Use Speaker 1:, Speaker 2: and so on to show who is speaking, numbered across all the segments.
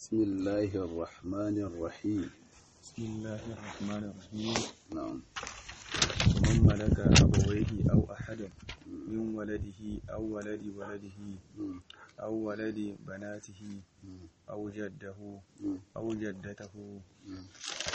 Speaker 1: بسم الله الرحمن الرحيم
Speaker 2: بسم الله الرحمن الرحيم
Speaker 1: نعم
Speaker 2: ومن ملك أبويه أو أحدا من ولده أو ولد ولده
Speaker 1: مم.
Speaker 2: أو ولد بناته
Speaker 1: مم.
Speaker 2: أو جده
Speaker 1: مم.
Speaker 2: أو جدته
Speaker 1: مم.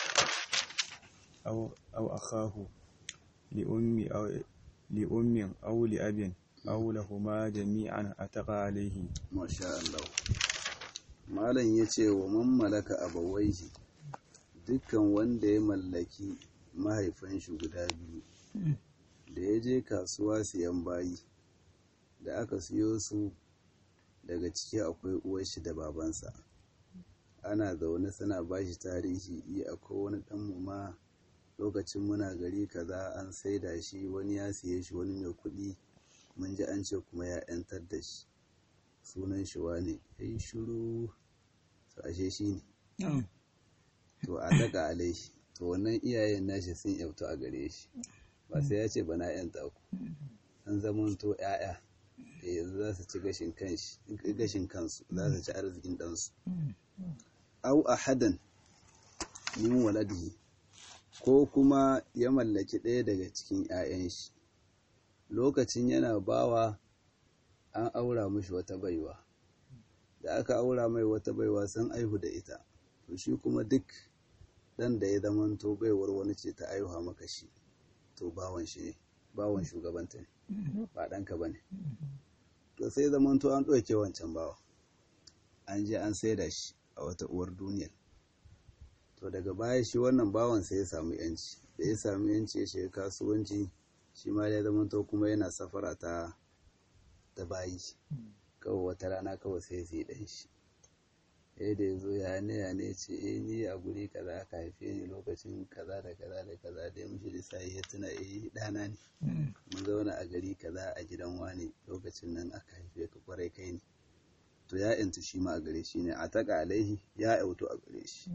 Speaker 2: أو أو أخاه لأم أو لأم أو لأب أو لهما جميعا أتقى عليه
Speaker 1: Masha Allah. Malam ya ce wa man malaka abawaihi dukkan wanda ya mallaki mahaifan shi guda biyu da ya je kasuwa siyan bayi da aka siyo su daga ciki akwai uwar shi da babansa ana zaune suna bashi tarihi iya akwai wani dan mu ma lokacin muna gari kaza an saida shi wani ya siye shi wani mai kuɗi mun ji an ce kuma ya 'yantar da shi sunan shi wane ya yi shuru to ashe shi ne to a daga alai to wannan iyayen nashi sun yautu a gare shi ba sai ya ce bana yan ku an zamanto 'ya'ya da yanzu za su ci gashin kanshi gashin kansu za su ci arzikin ɗansu au ahadan min waladihi ko kuma ya mallaki ɗaya daga cikin 'ya'yan shi lokacin yana bawa an aura mishi wata baiwa da aka aura mai wata baiwa sun aihu da ita to shi kuma duk dan da ya zamanto baiwar wani ce ta aihuwa maka shi to bawan shi ne bawan shugabanta ne ba ɗanka ba ne to sai zamanto an ɗauke wancan bawa an je an saida shi a wata uwar duniyar to daga baya shi wannan bawan sai ya samu yanci da ya samu yanci ya shiga kasuwanci shi ma ya zamanto kuma yana safara ta ta bayi kawai wata rana kawai sai sai dan shi eh da yazo ya ne ya ne ce eh ni a guri kaza aka haife ni lokacin kaza da kaza da kaza da mushi da sai ya tuna eh dana ne mun zauna a gari kaza a gidan wani lokacin nan aka haife ka kwarai kai ne to ya intu shi ma a gare shi ne a taka alaihi ya auto a gare shi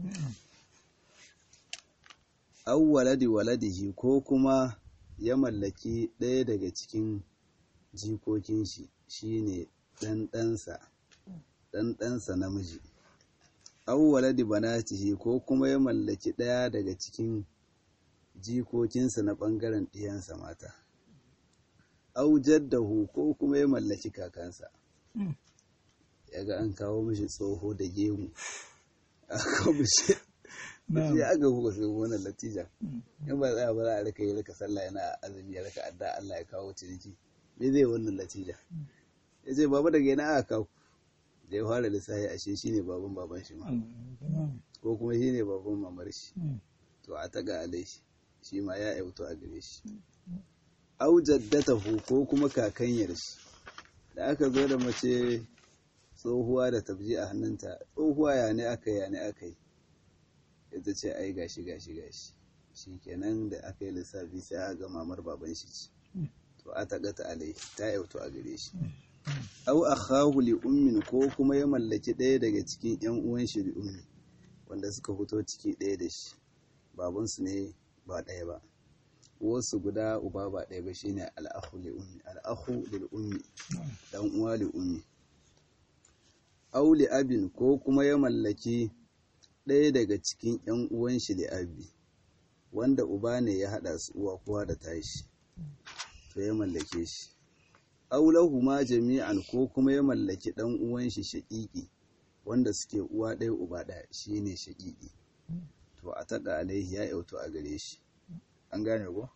Speaker 1: aw waladi waladihi ko kuma ya mallaki ɗaya daga cikin jikokin shi shine ɗanɗansa ɗanɗansa namiji aw waladi banatihi ko kuma ya mallaki ɗaya daga cikin jikokinsa na ɓangaren ɗiyansa mata aw jaddahu ko kuma ya mallaki kakansa yaga an kawo mishi tsoho da gemu a kawo mishi sai aka buga sai wannan latija in ba za a bara a rika yi rika sallah yana azumi ya rika adda Allah ya kawo ciniki me zai wannan latija ya ce baba daga yana aka kawo da ya fara lissafi ashe shi ne baban baban shi ma ko kuma shi ne baban mamar shi to a taga alai shi shi ma ya yauto a gare shi au jaddatahu ko kuma kakanyar shi da aka zo da mace tsohuwa da tabji a hannunta tsohuwa ya ne aka yi ya ne aka yi ita ce ai gashi gashi gashi shi kenan da aka yi lissafi sai aka ga mamar baban shi ce to a taga ta alai ta yauto a gare shi au akhahu li ummin ko kuma ya mallaki ɗaya daga cikin yan uwan shi li ummi wanda suka fito ciki ɗaya da shi baban su ne ba ɗaya ba wasu guda uba ba ɗaya ba shine al-akhu li ummi al-akhu lil ummi dan uwa li ummi au li abin ko kuma ya mallaki ɗaya daga cikin ‘yan uwan shi da abi wanda uba ne ya haɗa su uwa kowa da tashi to ya mallake shi aulahu ma jami'an ko kuma ya mallaki ɗan uwan shi shaƙiƙi wanda suke uwa ɗaya uba ɗaya shi ne shaƙiƙi to a taɗa alaihi ya yautu a gare shi an gane ko?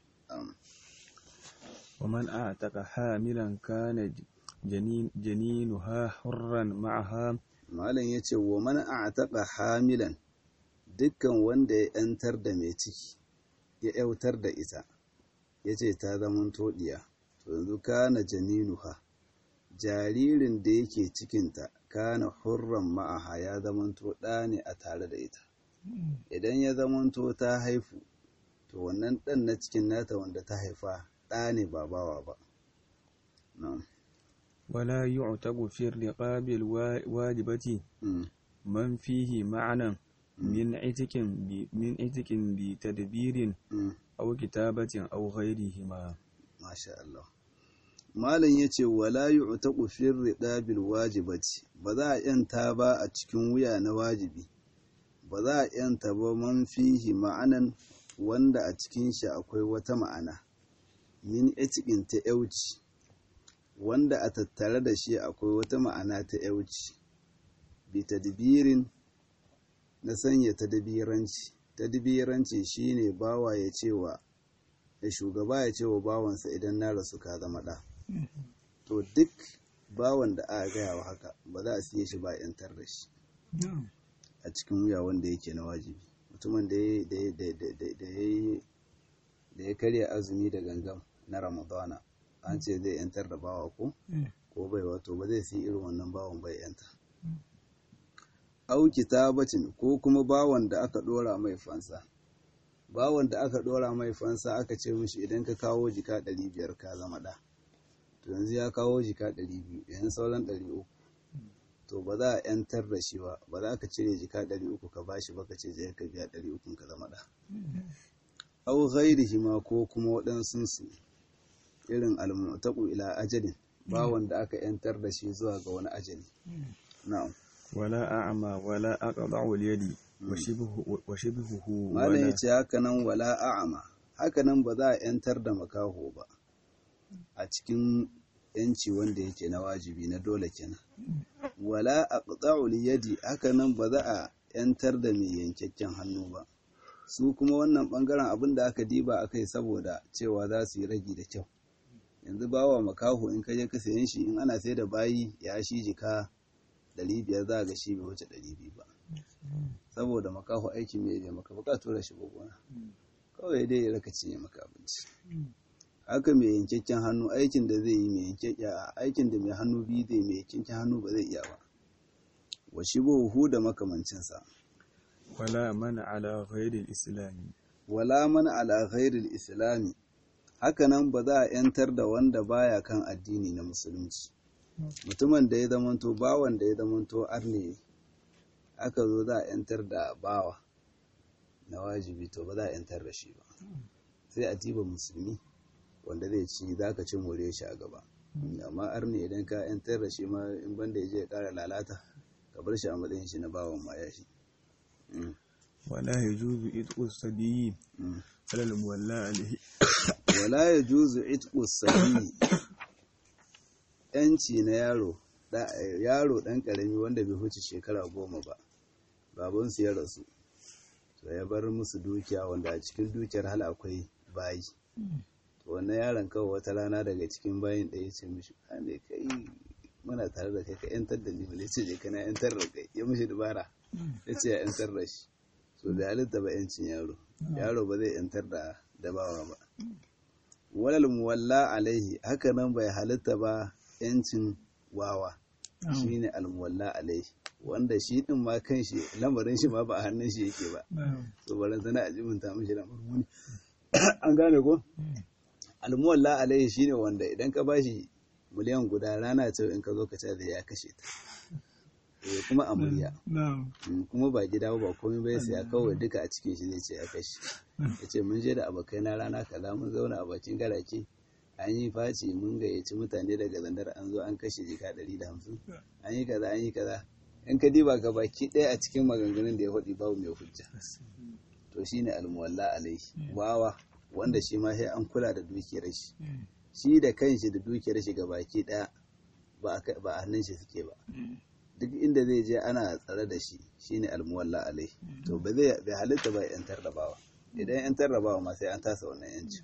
Speaker 2: ومن أعتق حاملا كان جنين جنينها حرا معها
Speaker 1: malam ya ce wa man a'taqa hamilan dukkan wanda ya yantar da mai ciki ya yautar da ita ya ce ta zaman toɗiya to yanzu kana janinuha jaririn da yake cikinta kana hurran ma'aha ya zamanto ɗa ne a tare da ita idan ya zamanto ta haifu to wannan ɗan na cikin nata wanda ta haifa ɗa ne ba bawa ba na'am
Speaker 2: ولا يعتق في الرقاب الواجبة
Speaker 1: Mm.
Speaker 2: من فيه معنى من عتق ب- من عتق بتدبير
Speaker 1: Mm.
Speaker 2: أو كتابة أو غيرهما
Speaker 1: Masha Allah. malam ya ce wala yi uta ƙufin riɗabil wajibati ba za a ‘yanta ba a cikin wuya na wajibi ba za a ‘yanta ba man fihi ma'anan wanda a cikin shi akwai wata ma'ana min etikin ta yauci wanda a tattare da shi akwai wata ma'ana ta yauci bi tadbirin na sanya tadbiranci tadbiranci shine bawa ya cewa da shugaba ya ce wa bawansa idan na rasu ka zama ɗa to duk bawan da aka gaya wa haka ba za a siye shi ba yantar da shi a cikin wuya wanda yake na wajibi mutumin da ya karya azumi da gangam na ramadana an ce zai yantar da bawa ko ko bai wato ba zai siya irin wannan bawan bai yanta au kitabacin ko kuma bawan da aka dora mai fansa bawan da aka dora mai fansa aka ce mishi idan ka kawo jika 500 ka zama da to yanzu ya kawo jika 200 yanzu sauran 300 to ba za a yantar da shi ba ba za ka cire jika 300 ka bashi ba ka ce je ka biya 300 ka zama da au ghairihi ma ko kuma waɗansu su irin almu'taqu ila ajalin bawan da aka yantar da shi zuwa ga wani ajali na'am
Speaker 2: wala a'ma wala aqda'u al-yadi wa shibhuhu
Speaker 1: malam yace haka nan wala a'ma haka nan ba za a yantar da makaho ba a cikin yanci wanda yake na wajibi na dole kenan wala aqda'u al-yadi haka nan ba za a yantar da mai yankakken hannu ba su kuma wannan bangaren abin da aka diba akai saboda cewa za su yi ragi da kyau yanzu bawa makaho in ka je ka sayan shi in ana sai da bayi ya shi jika 500 za ga shi bai wuce 200 ba saboda makaho aikin mai bai maka baka tura shi gona kawai dai ya raka cinye maka abinci haka mai yankakken hannu aikin da zai yi mai yankakken aikin da mai hannu biyu zai mai yankakken hannu ba zai iya ba wa shi buhu da makamancinsa
Speaker 2: wala mana ala ghairil islami
Speaker 1: wala mana ala ghairil islami hakanan ba za a yantar da wanda baya kan addini na musulunci mutumin da ya zamanto bawan da ya zamanto arne aka zo za a yantar da bawa na wajibi to ba za a yantar da shi ba sai a tiba musulmi wanda zai ci za ka ci more shi a gaba amma arne idan ka yantar da shi ma in banda ya je ya kara lalata ka bar shi a matsayin shi na bawan ma ya shi
Speaker 2: wala yajuzu itqu sabiyyi alal muwalla alaihi
Speaker 1: wala yajuzu itqu sabiyyi yanci na yaro yaro dan karami wanda bai huce shekara goma ba babansu ya rasu to ya bar musu dukiya wanda a cikin dukiyar hal akwai bayi to wannan yaron kawai wata rana daga cikin bayin da ya ce mishi ne kai muna tare da kai ka yantar da ni ba ce je kana yantar da kai ya mishi dubara ya ce ya yantar da shi so da halitta ba yancin yaro yaro ba zai yantar da dabawa ba walal muwalla alaihi haka nan bai halitta ba yancin wawa shine almuwalla alaihi wanda shi din ma kan shi lamarin shi ma ba a hannun shi yake ba so baran sana a jiminta mishi lamarin wani an gane ko almuwalla alaihi shine wanda idan ka bashi miliyan guda rana ce in ka zo ka ce da ya kashe ta eh kuma a murya kuma ba gida ba komai bai sai kawai duka a cikin shi zai ce ya kashe ya ce mun je da abokai na rana kaza mun zauna a bakin garake an yi faci mun gayyaci mutane daga zandar an zo an kashe jika ɗari da hamsin an yi kaza an yi kaza in ka diba ka baki ɗaya a cikin maganganun da ya faɗi babu mai hujja to shine almuwalla alaihi wawa wanda shi ma sai an kula da dukiyar shi shi da kanshi da dukiyar shi ga baki ɗaya ba a hannun shi suke ba duk inda zai je ana tsare da shi shine almuwalla alaihi to ba zai bai halitta ba yantar da bawa idan yantar da bawa ma sai an tasa wannan yanci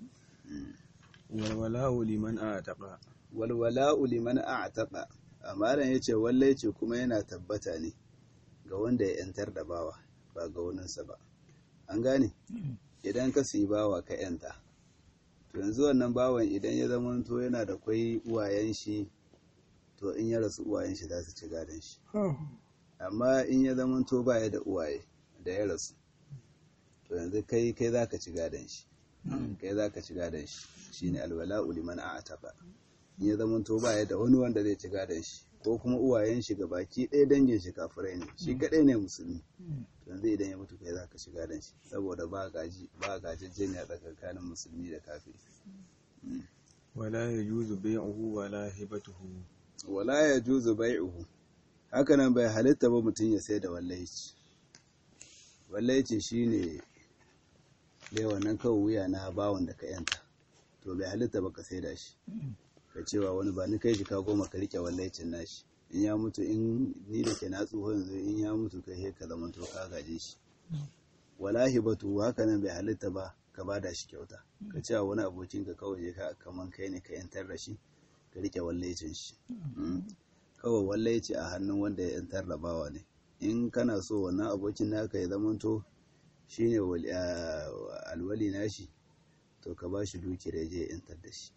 Speaker 2: walwala'u liman a'taqa
Speaker 1: walwala'u liman a'taqa amaran yace walle ce kuma yana tabbata ne ga wanda ya yantar da bawa ba ga waninsa ba an gane idan ka siyi bawa ka yanta to yanzu wannan bawan idan ya zama to yana da kwai uwayen shi to in ya rasu uwayen shi za su ci gadon shi amma in ya zama to baya da uwaye da ya rasu to yanzu kai kai za ka ci gadon shi kai za ka ci gadon shi shine alwala'u liman a'taqa in ya zama to baya da wani wanda zai ci gadon shi ko kuma uwayen shi ga baki ɗaya dangin shi kafirai ne shi kaɗai ne musulmi yanzu idan ya mutu kai za ka ci gadon shi saboda ba gaji ba gajejjeniya tsakanin musulmi da kafiri
Speaker 2: ولا يجوز بيعه ولا هبته
Speaker 1: wala ya juzu bai'uhu hakanan bai halitta ba mutum ya sai da wallaici wallaici shine dai wannan kawai wuya na bawon da ka yanta to bai halitta ba ka sai da shi ka cewa wani ba ni kai shi ka goma ka rike wallaicin nashi in ya mutu in ni da ke na tsoho yanzu in ya mutu kai he ka zama to ka gaje shi wala hibatu hakanan bai halitta ba ka bada shi kyauta ka cewa wani abokin ka kawai je ka kaman kai ne ka yantar da shi ka rike wallaicin shi kawai wallaici a hannun wanda ya yantar da bawa ne in kana so wannan abokin naka ya zamanto shine alwali nashi to ka ba shi dukiyar ya je ya yantar da shi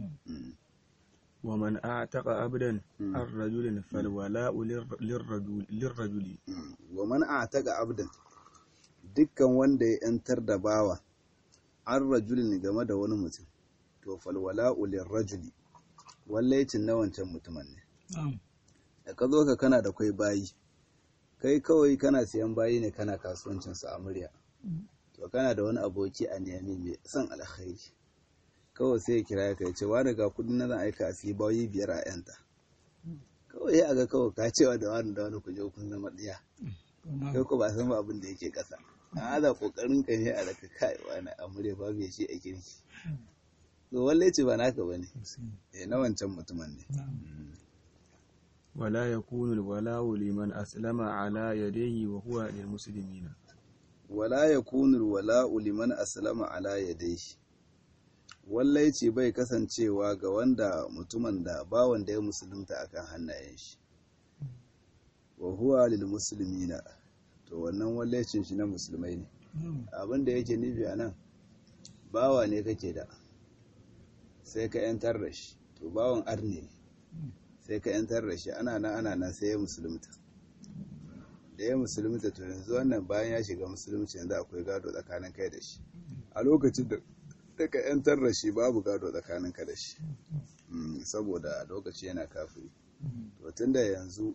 Speaker 2: ومن أعتق عبدا عن رجل فالولاء للرجل للرجل
Speaker 1: wa man a'taqa abdan dukkan wanda ya yantar da bawa an rajulin game da wani mutum to falwala'u lirrajuli wallaicin na wancan mutumin ne da ka zo ka kana da kwai bayi kai kawai kana siyan bayi ne kana kasuwancin su a murya to kana da wani aboki a niyami mai son alkhairi kawai sai ya kira ka ya ce wani ga kudin na zan aika a siyi bayi biyar a yanta kawai ya ga kawai ka cewa da wani da wani ku je kun zama ɗiya kai ko ba san ba abin da yake ƙasa a ada kokarin ka ne a raka kai wani a murya babu ya ce a kirki to wallahi ce ba naka bane eh na wancan mutumin ne
Speaker 2: ولا يكون الولاء لمن أسلم على يديه وهو للمسلمين
Speaker 1: wala yakunu alwala'u liman aslama ala yadayhi wallai ce bai kasancewa ga wanda mutumin da ba wanda ya musulunta akan hannayen shi wa huwa lil muslimina to wannan wallaicin shi na musulmai ne abin da yake nufi a nan bawa ne kake da sai ka yantar da shi to bawan arne ne sai ka yantar da shi ana nan ana nan sai ya musulunta da ya musulunta to yanzu wannan bayan ya shiga musulunci yanzu akwai gado tsakanin kai da shi a lokacin da daga yantar da shi babu gado tsakanin ka da shi saboda a lokaci yana kafiri to tunda yanzu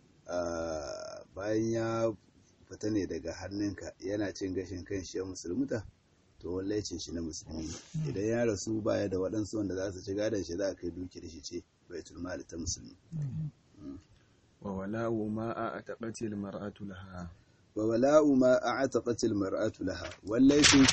Speaker 1: bayan ya fita ne daga hannunka yana cin gashin kan shi ya musulmuta to wallai cin shi na musulmi idan ya rasu baya da waɗansu wanda za su ci gadon shi za a kai duki da shi ce bai turma da ta musulmi
Speaker 2: wa wala'u ma a taɓatil mar'atu laha
Speaker 1: wa wala'u ma a taɓatil mar'atu laha wallai cin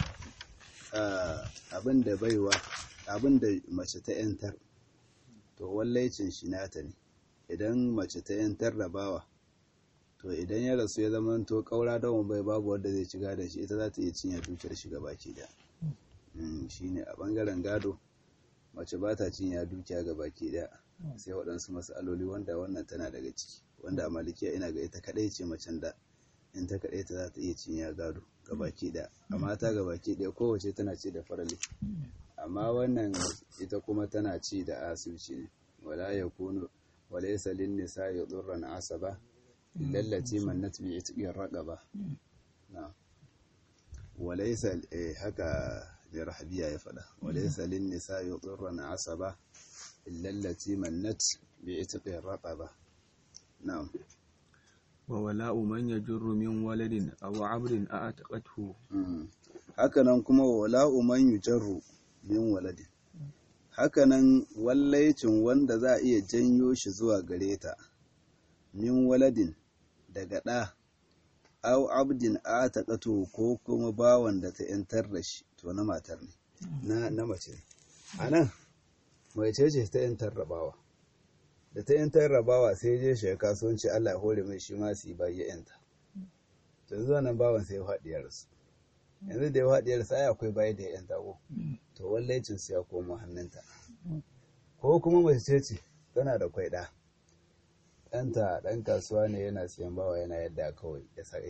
Speaker 1: abin da baiwa abin da mace ta yantar to wallai cin shi nata ne idan mace ta yantar da bawa to idan ya rasu ya zama to kaura dawon bai babu wanda zai ci gadon shi ita za ta iya cinye dukiyar shiga baki da shi ne a bangaren gado mace ba ta cinye dukiya ga baki da sai waɗansu matsaloli wanda wannan tana daga ciki wanda a malikiya ina ga ita kaɗai ce macen da in ta kaɗai ta za ta iya cinye gado ga baki da amma ta ga baki ɗaya kowace tana ci da farali amma wannan ita kuma tana ci da asibiti ne wala ya kunu wala ya salin nisa ya tsurran asaba lallati mannat bi itqir raqaba na walaysa haka da rahabiya ya fada walaysa lin nisa yudurran asaba lallati mannat bi itqir raqaba na'am
Speaker 2: wa wala'u man yajurru min waladin aw 'abdin a'taqathu
Speaker 1: hakanan kuma wala'u man yujarru min waladin hakanan wallaicin wanda za a iya janyo shi zuwa gare ta min waladin daga ɗa au abdin a taƙato ko kuma bawan da ta ‘yantar da shi to na matar ne na, na mace a nan mai ce ta ‘yantar da bawa da ta ‘yantar da bawa sai je shi kasuwanci Allah ya hore mai shi ma su yi bayi ya ‘yanta to yanzu nan bawan sai ya faɗi ya rasu yanzu da ya faɗi ya rasu ai akwai bayi da ya ‘yanta ko to wallaicin su ya koma hannunta ko kuma mace ce tana da kwai ɗa ɗanta ɗan kasuwa ne yana siyan bawa yana yadda kawai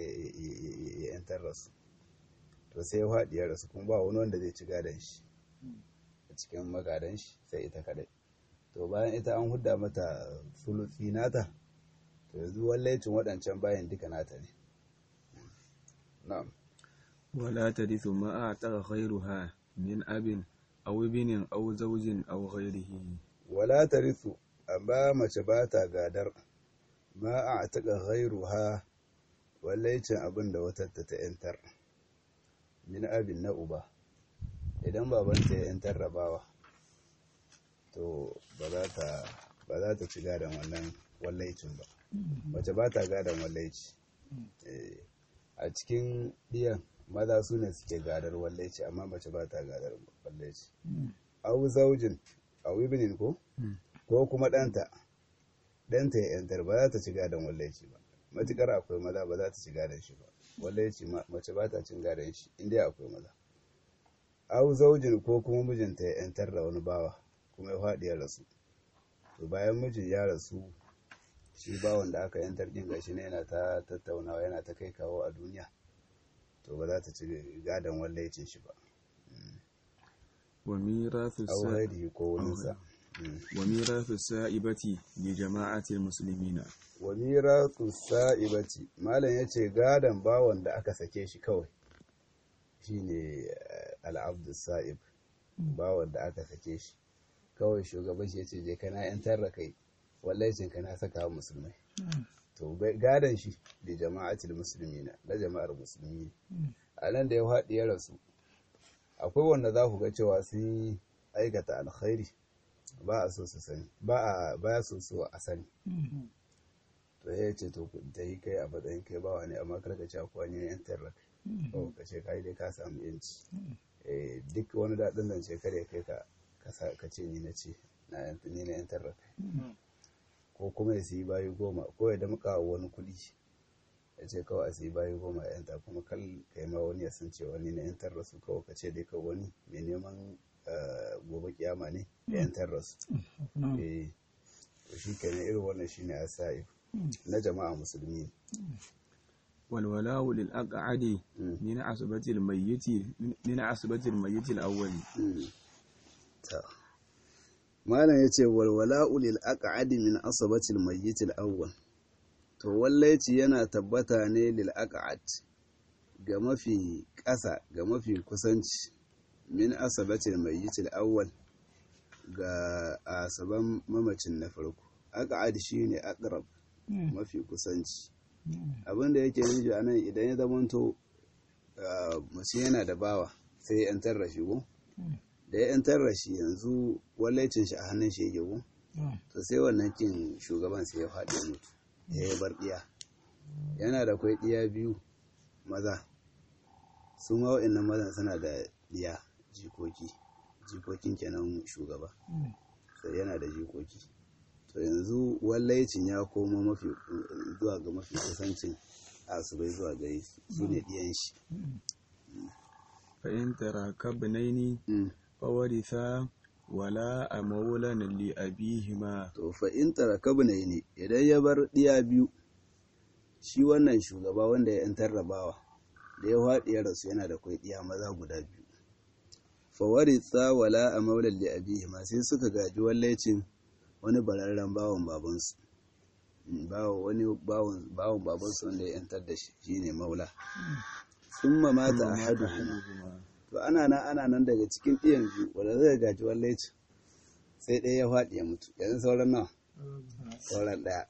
Speaker 1: ya yantar rasu to sai ya faɗi ya rasu kuma ba wani wanda zai ci gadon shi a cikin magadan shi sai ita kaɗai to bayan ita an hudda mata sulufi nata to yanzu wallaicin waɗancan bayan duka nata ne na'am
Speaker 2: wala tarithu ma a'taqa ghayruha min abin aw ibnin aw zawjin aw ghayrihi
Speaker 1: wala tarithu amma mace ba ta gadar ma a taƙa ghairu ha wallaicin abin da watatta ta ‘yantar min abin na uba idan babanta ya ‘yantar rabawa to ba za ta ba za ta ci gadon wannan wallaicin ba mace ba ta gadon wallaici Eh, a cikin ɗiyan maza su ne suke gadar wallaici amma mace ba ta gadar wallaici au zaujin au ibinin ko ko kuma ɗanta ɗanta ya yantar ba za ta ci gadon wallaici ba matukar akwai maza ba za ta ci gadon shi ba wallaici ma- mace ba ta cin gadon shi inda akwai maza au zaujin ko kuma mijinta ya yantar da wani bawa kuma ya faɗi ya rasu to bayan mijin ya rasu shi bawan da aka yantar din gashi ne yana ta tattaunawa yana ta kai kawo a duniya to ba za ta ci gadon wallaicin shi ba
Speaker 2: wa mirathu
Speaker 1: au
Speaker 2: sa
Speaker 1: haidi ko waninsa
Speaker 2: wa mirathu sa'ibati li jama'ati muslimina
Speaker 1: wa mirathu sa'ibati malam yace gadon bawan da aka sake shi kawai shine eh, al-abdu sa'ib bawan da aka sake shi kawai shugaban shi yace je kana yantar da kai wallahi ka na saka wa musulmai to ga- gadon shi da jama'atul muslimina na jama'ar musulmi a nan da ya faɗi ya rasu akwai wanda za ku ga cewa sun aikata alkhairi ba a so su sani ba a ba ya so su a sani to ya ce to ta yi kai a matsayin kai bawa ne amma karka ce akwai wani yan tarra kai ka ce kai dai ka samu yanci Eh, duk wani daɗin nan ce kare kai ka ka sa- ka ce ni na ce na yan- ni na yan tarra kai ko kuma ya siyi bayi goma ko ya damƙa wa wani kuɗi ya ce kawai a siyi bayi goma ya yanta kuma kal kai ma wani ya san cewa ni na yantar rasu kawai ka ce dai kawai wani mai neman eh, gobe kiyama ne ya yantar rasu eh to shi kenan irin wannan shine asa'ib na jama'a musulmi
Speaker 2: wal wala'u lil aq'adi
Speaker 1: Mm.
Speaker 2: min asbati al mayyiti min asbati al mayyiti al awwali
Speaker 1: ta malam yace walwala'u lil aq'adi min asabati al mayyit al awwal to wallaci yana tabbata ne lil aq'ad ga mafi ƙasa ga mafi kusanci min asabati al mayyit al awwal ga asaban mamacin na farko aq'ad shine aqrab mafi kusanci abinda yake nufi anan idan ya zamanto ah, mutum yana da bawa sai ya yantar da shi ko da ya yantar da shi yanzu wallaicin shi a hannun shi yake ko to sai wannan kin shugaban sai ya faɗi ya mutu ya yi bar ɗiya yana da kwai ɗiya biyu maza su ma wa'annan mazan suna da ɗiya jikoki jikokin kenan shugaba sai yana da jikoki to yanzu wallaicin ya koma mafi zuwa ga mafi kusancin asubai zuwa gare su su ne ɗiyan shi
Speaker 2: fa in tarakabnaini
Speaker 1: Mm.
Speaker 2: fawaritha wala a maulan li abihima
Speaker 1: to fa in tarakabna ne idan ya bar ɗiya biyu shi wannan shugaba wanda ya yantar rabawa da ya faɗi ya rasu yana da kwai ɗiya maza guda biyu fa waritha wala a maulan li abihima sai suka gaji wallacin wani bararren bawan babansu Mm, bawa wani bawan bawan babansu wanda ya yantar da shi shine maula summa mata ahaduhuma to ana nan ana nan daga cikin ɗiyan biyu wanda zai gaji wallacin sai ɗaya ya faɗi ya mutu yanzu sauran nawa sauran ɗaya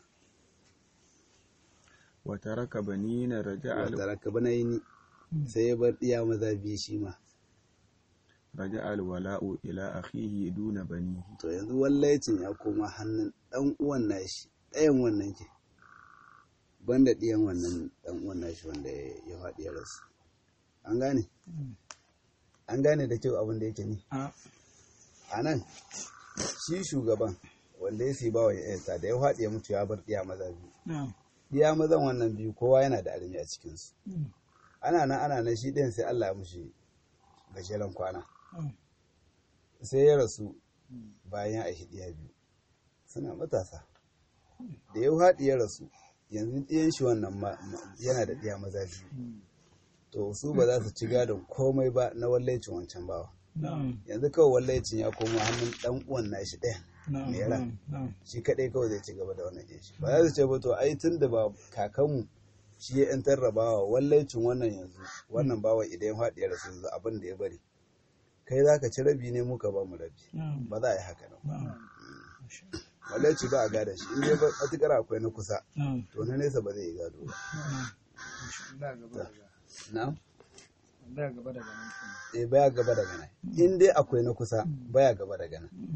Speaker 2: wa taraka banina raja'a al-
Speaker 1: tara ka bana yini sai ya bar ɗiya maza biyu shi ma
Speaker 2: raja'a al wala'u ila akhihi duna banihi
Speaker 1: to yanzu wallaicin ya koma hannun ɗan uwan nashi ɗayan wannan ke banda ɗiyan wannan ɗan uwan nashi wanda ya ya faɗi ya rasu an gane an gane da kyau abin da yake ni a nan shi shugaban wanda ya siba wa yanta da ya faɗi ya mutu ya bar ɗiya maza biyu ɗiya mazan wannan biyu kowa yana da armi a cikinsu ana nan ana nan shi ɗin sai Allah ya mushi gajeren kwana sai ya rasu bayan ya aishi ɗiya biyu suna matasa da ya haɗi ya rasu yanzu ɗiyan shi wannan ma- ma- yana da ɗiya maza biyu to su ba za su ci gadon komai ba na wallaicin wancan bawa yanzu kawai wallaicin ya koma hannun ɗan uwan nashi ɗaya mai ran shi kaɗai kawai zai ci gaba da wannan ɗin shi ba za su ce ba to ai tun da ba kakanmu shi ya ‘yan tarrabawa wallaicin wannan yanzu wannan bawa idan ya faɗi ya rasu yanzu abin da ya bari kai za ka ci rabi ne muka ba mu rabi ba za a yi haka nan wallaici ba a gada shi in dai ba matukar akwai na kusa to na nesa ba zai yi gado ba na
Speaker 3: da gaba daga nan kenan
Speaker 1: eh baya gaba daga nan in dai akwai na kusa baya gaba daga nan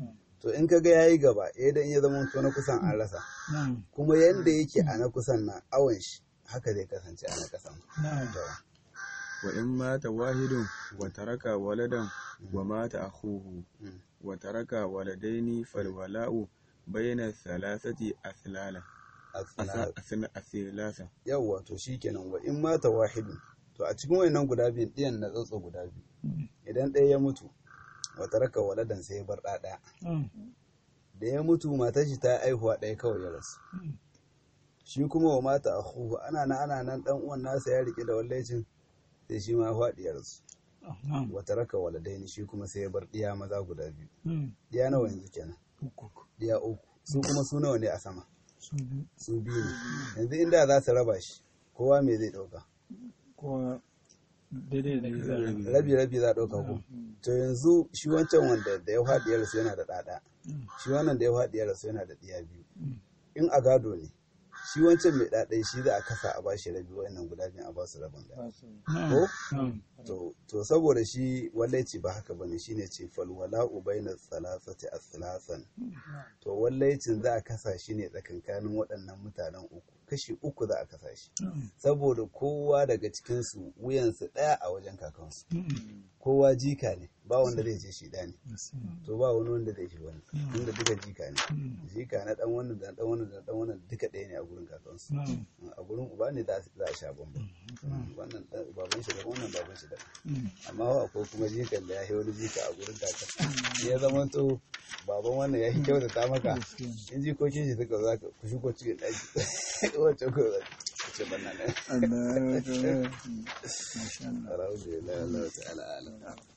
Speaker 1: to in kaga yayi gaba eh dan ya zama to na kusan an rasa
Speaker 3: na'am
Speaker 1: kuma yanda yake a na kusan na awon shi haka zai kasance a na kasan
Speaker 3: na'am
Speaker 1: to
Speaker 2: wa in mata wahidun wa taraka waladan wa mata akhuhu
Speaker 1: Mm.
Speaker 2: wa taraka waladaini fal wala'u bayna thalathati athlala
Speaker 1: asna-
Speaker 2: athlasa
Speaker 1: yawwa to shikenan wa in mata wahidu to a cikin wayannan guda biyun ɗiyan na tsotso guda biyu idan ɗaya ya mutu wa taraka waladan sai ya bar ɗa ɗaya
Speaker 3: na'am
Speaker 1: da ya mutu matar shi ta aihuwa ɗaya kawai ya rasu shi kuma wa mata akhuhu ana nan ana nan dan uwan nasa ya rike da wallaicin sai shi ma ya faɗi ya rasu
Speaker 3: na'am
Speaker 1: wa taraka waladaini shi kuma sai ya bar ɗiya maza guda biyu
Speaker 3: Mm.
Speaker 1: ɗiya nawa yanzu kenan
Speaker 3: uku
Speaker 1: ɗiya uku su kuma su nawa ne a sama
Speaker 3: su biyu
Speaker 1: su biyu ne yanzu inda za su raba shi kowa me zai ɗauka
Speaker 3: ko daidai da daidai
Speaker 1: rabi rabi za a ɗauka ko to yanzu shi wancan wanda da ya faɗi ya rasu yana da ɗaɗa shi wannan da ya faɗi ya rasu yana da ɗiya biyu in a gado ne shi wancan mai ɗaɗai shi za a kasa a bashi rabi wa'annan guda biyu a ba su rabin ɗaya ko
Speaker 3: na'am
Speaker 1: to to saboda shi wallaici ba haka bane shine ce fal wala'u baina salasati aslasan to wallaicin za a kasa shi ne tsakankanin waɗannan mutanen uku kashi uku za a kasa shi saboda kowa daga cikin su wuyansu ɗaya a wajen kakansu kowa jika ne ba wanda zai ce shi ɗa ne to ba wani wanda zai shi wani inda duka jika ne jika na ɗan wannan da ɗan wannan da ɗan wannan duka ɗaya ne a gurin kakansu
Speaker 3: na'am
Speaker 1: a gurin uba ne za za a sha bambam wannan ɗan- baban shi daban wannan baban shi daban amma wa akwai kuma jikan da ya yi wani jika a gurin kaka ya zama to baban wannan ya yi kyautata maka in jikokin shi suka za ka ku shigo cikin ɗaki wacce ko za ka ce banna ne
Speaker 3: Allah ya wata masha Allah
Speaker 1: alhamdulillah Allah ta'ala alam